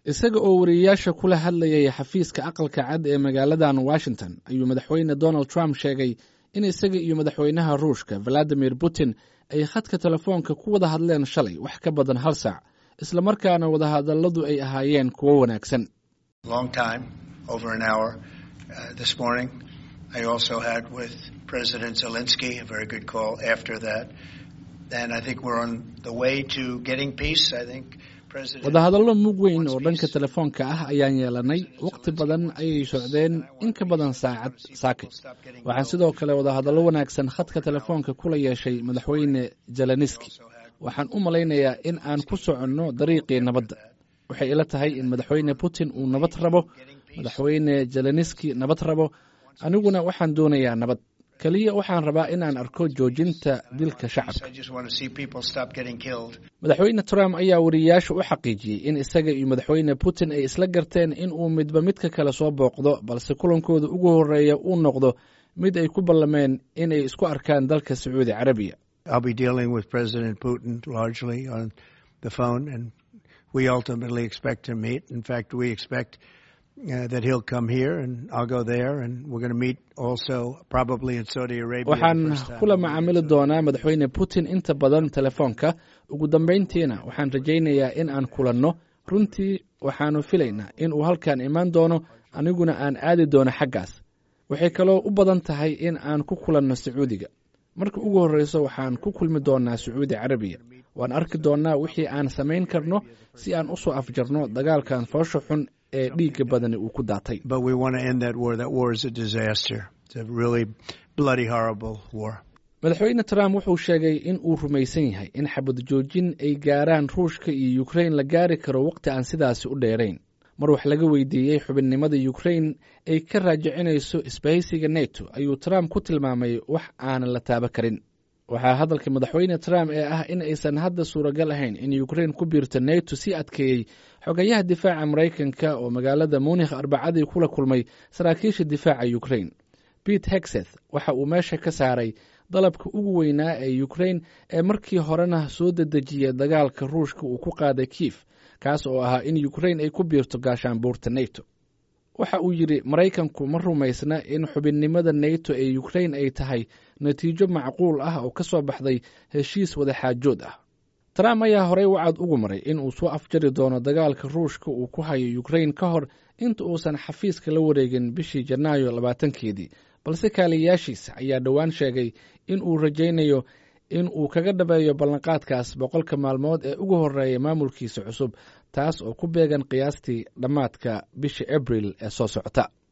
isaga oo wariyeyaasha kula hadlayay xafiiska aqalka cad ee magaaladan washington ayuu madaxweyne donald trump sheegay in isaga iyo madaxweynaha ruushka valadimir putin ay khadka telefoonka ku wada hadleen shalay wax ka badan hal saac islamarkaana wadahadalladu ay ahaayeen kuwo wanaagsan wadahadallo mug weyn oo dhanka telefoonka ah ayaan yeelanay wakhti badan ayay socdeen in ka badan saacad saakay waxaan sidoo kale wadahadallo wanaagsan khadka telefoonka kula yeeshay madaxweyne zeleniski waxaan u malaynayaa in aan ku soconno dariiqii nabadda waxay ila tahay in madaxweyne putin uu nabad rabo madaxweyne zeleniski nabad rabo aniguna waxaan doonayaa nabad keliya waxaan rabaa in aan arko joojinta dilka shacabka madaxweyne trump ayaa wariyeyaasha u xaqiijiyey in isaga iyo madaxweyne putin ay isla garteen in uu midba midka kale soo booqdo balse kulankooda ugu horeeya uu noqdo mid ay ku ballameen in ay isku arkaan dalka sacuudi carabiya waxaan kula macaamili doonaa madaxweyne putin inta badan telefoonka ugu dambayntiina waxaan rajaynayaa in aan kulanno runtii waxaanu filaynaa in uu halkan imaan doono aniguna aan aadi doono xaggaas waxay kaloo u badan tahay in aan ku kulanno sacuudiga marka ugu horreyso waxaan ku kulmi doonaa sacuudi carabiya waan arki doonnaa wixii aan samayn karno si aan u soo afjarno dagaalkan foosha xun ee dhiigga badani uu ku daatay madaxweyne trump wuxuu sheegay in uu rumaysan yahay in xabad joojin ay gaaraan ruushka iyo ukrain la gaari karo waqti aan sidaasi u dheerayn mar wax laga weydiiyey xubinnimada ukrain ay ka raajicinayso isbahaysiga neto ayuu trump ku tilmaamay wax aanan la taaba karin waxaa hadalka madaxweyne trump ee ah in aysan hadda suuragal ahayn in ukrain ku biirto neto sii adkeeyey xogayaha difaaca maraykanka oo magaalada munikh arbacadii kula kulmay saraakiisha difaaca ukrain pete hexeth waxa uu meesha ka saaray dalabka ugu weynaa ee ukrain ee markii horena soo dedejiya dagaalka ruushka uu ku qaaday kiif kaas oo ahaa in ukrain ay ku biirto gaashaanbuurta neto waxa uu yidhi maraykanku ma rumaysna in xubinnimada neto ee ukrain ay tahay natiijo macquul ah oo ka soo baxday heshiis wadaxaajood ah trump ayaa horey wacad ugu maray in uu soo afjari doono dagaalka ruushka uu ku hayo ukrain ka hor inta uusan xafiiska la wareegin bishii janaayo labaatankeedii balse kaaliyayaashiisa ayaa dhowaan sheegay in uu rajaynayo in uu kaga dhabeeyo ballanqaadkaas boqolka maalmood ee ugu horreeya maamulkiisa cusub taas oo ku beegan qiyaastii dhammaadka bisha abril ee soo socota